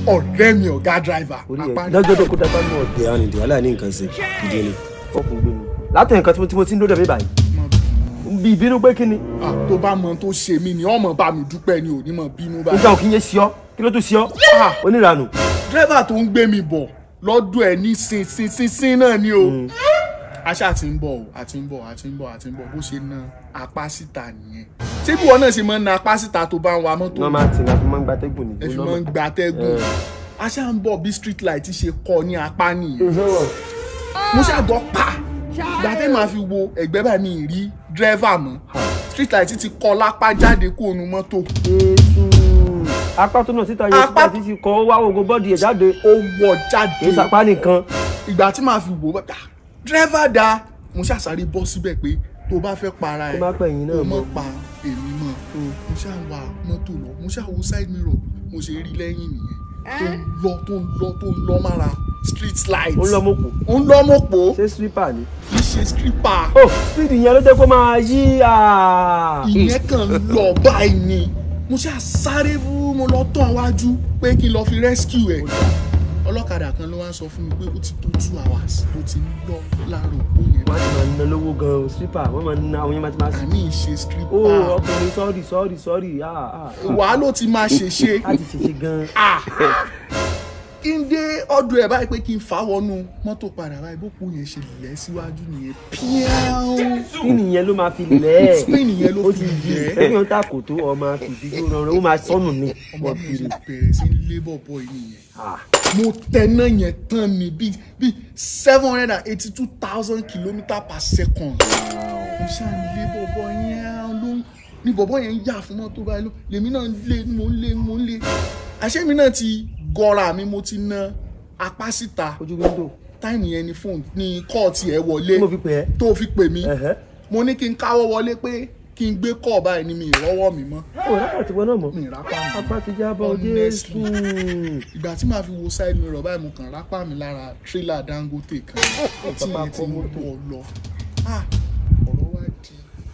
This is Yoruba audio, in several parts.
ọ̀rẹ́ mi ọ̀gá driver orí ẹ̀ apá lọ́jọ́ tó kó dápá mọ́ ọ̀dẹ̀ arìndìn aláìní nǹkan ṣe ìdí ni fọ́ọ̀kùn gbé mi látọ̀ nǹkan tí mo- tí mo ti ń dúró dẹ̀ mí báyìí bí ìbínú pé kí ni Ah, tó bá mọ tó ṣe mí ni ọmọ bá mi dúpẹ́ ni ò ní mọ̀ bínú báyìí. nígbà òkì yẹn sí ọ kí ló tún sí ọ oníranù dírẹ́bà tó ń gbé mi bọ̀ lọ́dún ẹ̀ ní sin sin sin sin náà ni o. aṣá àti ń bọ̀ o àti ń bọ̀ àti ń bọ̀ àti ń bọ̀ bó ṣe na apá síta nìyẹn. ṣé bí wọn náà ṣe máa ń na apá síta tó bá ń wa mọ́tò normal thing àfi máa ń gbatẹ́gùn ni ẹ fi máa ń gba atẹ́gùn. aṣá ń bọ̀ bí street light ṣe kọ ní apá nìyẹn. mo ṣàgbọ́ pa ìgbà tẹ́ máa fi wo ẹ̀gbẹ́ báyìí mi ì rí dírẹ́fà mọ́ street light ti kọ lápá jáde kó nu mọ́tò. Jésù apá tó náà síta yẹn Apá- síta ti ti kọ́ wá ogun bọ́ọ̀dì ẹ̀ jáde ó wọ kì í jáde. sapá nìkan ìgbà tí màá fi wò ó bá dírẹ́fà da mo ṣàṣàrí bọ́ síbẹ̀ pé tó bá fẹ́ para kó ẹ̀ má pẹ̀yìn náà kó mọ́ mọ̀ pa èmi mọ̀ mo ṣáà ń wa mọ́tò lọ mo ṣáà wo side mirror mo ṣe rí lẹ́yìn nìyẹn tó ń lọ tó ń lọ tó ń lọ mára street light ó ń lọ mọ́kù ó ń lọ mọ́pọ̀ ṣé slipper ni. kì í ṣe stripper ó speed yẹn ló jẹ́ kó máa yí à. ìyẹn kàn ń lọ báyìí ni mo ṣáà sáré fún mo lọ tán wájú pé kí n lọ fi rescue ẹ̀ ọlọ́kadà kan ló wá ń sọ fún mi pé ó ti tó two hours ló ti ń lọ láàárọ̀ òpó yẹn wọ́n á ti máa ná lówó gan-an slipper wọ́n máa ná àwọn yẹn máa ti máa sí. àní ìṣe ó stripper ọkùnrin sọ́ọ̀rì sọ́ọ̀rì sọ́ọ̀rì wàá ló ti máa ṣèṣe á ti ṣèṣe gan-an. Ah! kí n dé ọdún ẹ báyìí pé kí n fà wọnú mọ́tò padà báyìí bó kú yẹn ṣe lẹ̀ síwájú nìyẹn píáún kí nìyẹn ló máa fi lẹ̀ ẹ́. Spin yẹn ló ó fi ti yí lẹ̀ ẹ́. ẹgbẹ́ ta kò tó ọmọ fìdíjú rọrùn ó máa sọnù ni. ọmọ mi ṣe bẹ̀rẹ̀ sí labour boy nìyẹn Ah, mo tẹná yẹn tán ni bíi bíi seven hundred and eighty two thousand kilometre per second mo ṣáà ń labour boy yẹn ló ń ní bọ̀bọ̀ yẹn ń yà fún mọ́tò báyìí ló lèmi náà ń lé mo ń lé mo ń lé àṣé mi náà ti gọra mi mo ti na apá síta ojú wíńdò táìmù yẹn ni fóònù ní kọ́ọ̀tì ẹ̀ wọlé tí mo fi pè é. tó fi pè mí Ẹ̀hẹ́. mo ní kí n káwọ́ wọlé pé kí n gbé kọ́ọ̀ báyìí ni mi ìrọ́wọ́ mi mọ́ ó lápá ti wọ́n náà mọ̀. mi ìrápá mi apá ti jábọ̀ Honestly. jésù. ìgbà tí màá fi wo side mirror báyìí mo kàn rápá mi lára tírélà Dangote kan tí Papa yẹn ti ń kọ́ mọ́tò. bọ̀ lọ Ah, ọ̀rọ̀ wá di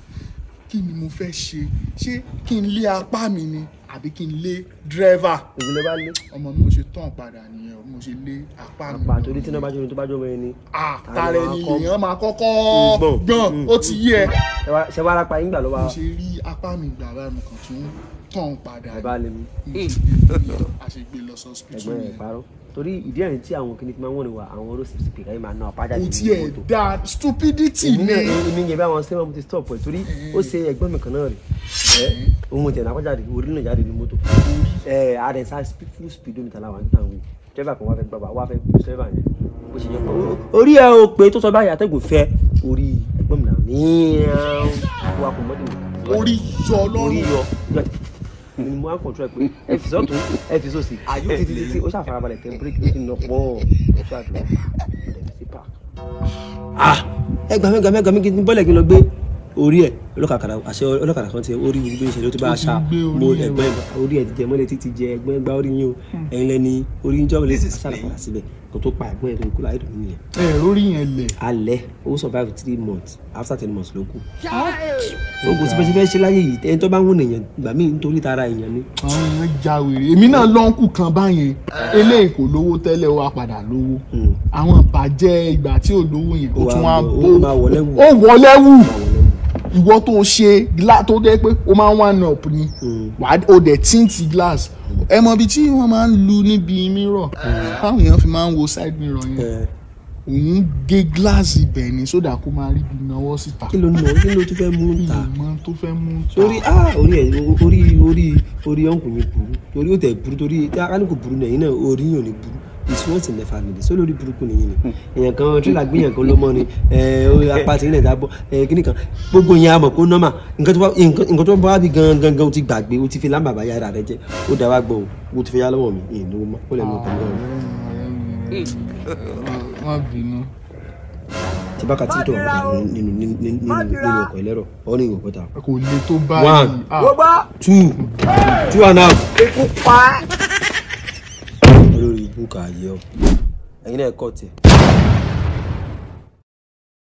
kí ni mo fẹ́ ṣe ṣé kí n lé apá mi ni àbí kí n lé dírẹ́fà ìwúlẹ̀ bá lé. ọmọ mi ò ṣe tán padà nìyẹn o, mo ṣe lé apá mi apá torí tí náà bá jóni tó bá jóni ẹni. àtàrà ẹni Àwọn akọ- lèèyàn máa kọ́kọ́ Gbọ̀n. gbọ̀n Mm. ó ti yé ẹ ṣe wá rápa yín gbà ló mo wá. ṣe rí apá mi gbà báyìí mo kàn tún tán padà ẹ bá lè mú. mo ṣe gbé lọ a ṣe gbé lọ sí hospital ẹgbẹ́ rẹ̀ yẹn parọ́ torí ìdí ẹ̀rín tí àwọn kìnnìkì máa ń wọ̀n ní wa àwọn road safety pé káyọ̀ máa ná apá jáde kò nínú tiẹ̀ mọ́tò. da stupidity èmi ni náà èmi yẹn bí àwọn sẹ́wọ̀n mo ti stop ẹ̀ torí ó ṣe ẹgbẹ́ mi kan náà rè ẹ́ ohun tẹ̀ náà jáde orí náà jáde ní mọ́tò ẹ̀ àdẹ̀sá full speedometer làwọn àti àwọn driver kan wá fẹ́ gbàgbà wá fẹ́ gbé driver yẹn bó ṣe yẹ kó orí ẹ̀ o pé tó sọ báyìí àtẹ̀gùn fẹ́ orí ẹgbẹ́ mi náà níyàn wà kò mọ́tò mi. orí yọ orí lọ́rùn yọ ni mo á kọ̀ntrọ̀ pé ẹ fi sọ́tún ẹ fi sósì títí títí ó ṣàfarabalẹ̀ tẹ bíríkì ó ti nà pọ̀ ẹ ṣáàdùn ẹ fi sí park. ah ẹ gbàmí gbàmí gbàmí kí n bọ́lẹ̀ kí n lọ gbé orí ẹ ọlọ́kadà àṣẹ ọlọ́kadà kan tiẹ̀ orí gbogbo ìṣẹ̀lẹ̀ tó bá a ṣá mo ẹgbẹ́ orí ẹ ti jẹ mọ́lẹ̀ títí jẹ ẹgbẹ́ gba orí yín o ẹ̀yin lẹ́ni orí yín jọ́wọ́lẹ̀ ṣàlàpadà síbẹ̀ kó tó pa ẹ̀gbọ́n ẹ̀ tó kú láì dùn nìyẹn. ẹ lórí yẹn lẹ̀ alẹ́ ó survive three months after ten months ló kù. oògùn tí bẹ́ẹ̀ ṣe fẹ́ ṣe láyé yìí ẹni tó bá ń wọ̀n èèyàn gbà mí nítorí tara èèyàn ni. àwọn èèyàn ja wèrè èmi náà lọ́nkù kan báyẹn eléyìí kò lówó tẹ́lẹ̀ ó wá padà lówó Mm. àwọn ìbàjẹ́ ìgbà tí ò lówó yẹn ó Ó wá tún wá wọ- bó ó máa wọlé wù. ó wọlé wù àwọn lẹ́wọ̀n. ìwọ tó ṣe gla tó dé pé ó máa ń one up ni Mm. wàá ó dẹ̀ tíǹtì glass ẹ mọ ibi tí wọ́n máa ń lu níbi mirror táwọn èèyàn fi máa ń wo side mirror yẹn Ẹ, òun gé glass ibẹ̀ ni sódà kó máa rí ibi náwó síta kí ló ń lọ kí ló tún fẹ́ mú ta ìmọ̀ tó fẹ́ mú ta torí ah orí ẹ orí orí orí ọ̀nkù mi burú torí ó tẹ̀ burú torí akáníkò burú nẹ̀yìn náà orí yàn ní burú it's once in the family so lórí burúkú nìyí ni èèyàn kan tírélà gbìyàn kan ló mọ ni ẹ orí apá tí nílẹ̀ dábọ̀ ẹ kíní kan gbogbo yẹn a mọ̀ kó nọ́mà nǹkan tó bá nǹkan nǹkan tó bá wá bí gan gan gan o ti gbàgbé o ti fi lámbà bá yára rẹ jẹ ó dá wá gbọ́ o o ti fi yá lọ́wọ́ mi èyí ló mọ́ ó lè mú ọkàn lọ́wọ́ wọ́n bínú. tí bá ka tí tó wà lọ́wọ́ nínú nínú nínú nínú ọkọ̀ ẹlẹ́rọ ọ ní ìwọ̀n pọ̀ta kò le tó One. báyìí. Ah, two two and a half. olórí ibùkà ayé ọ ẹ̀yin náà kọ́ tiẹ̀.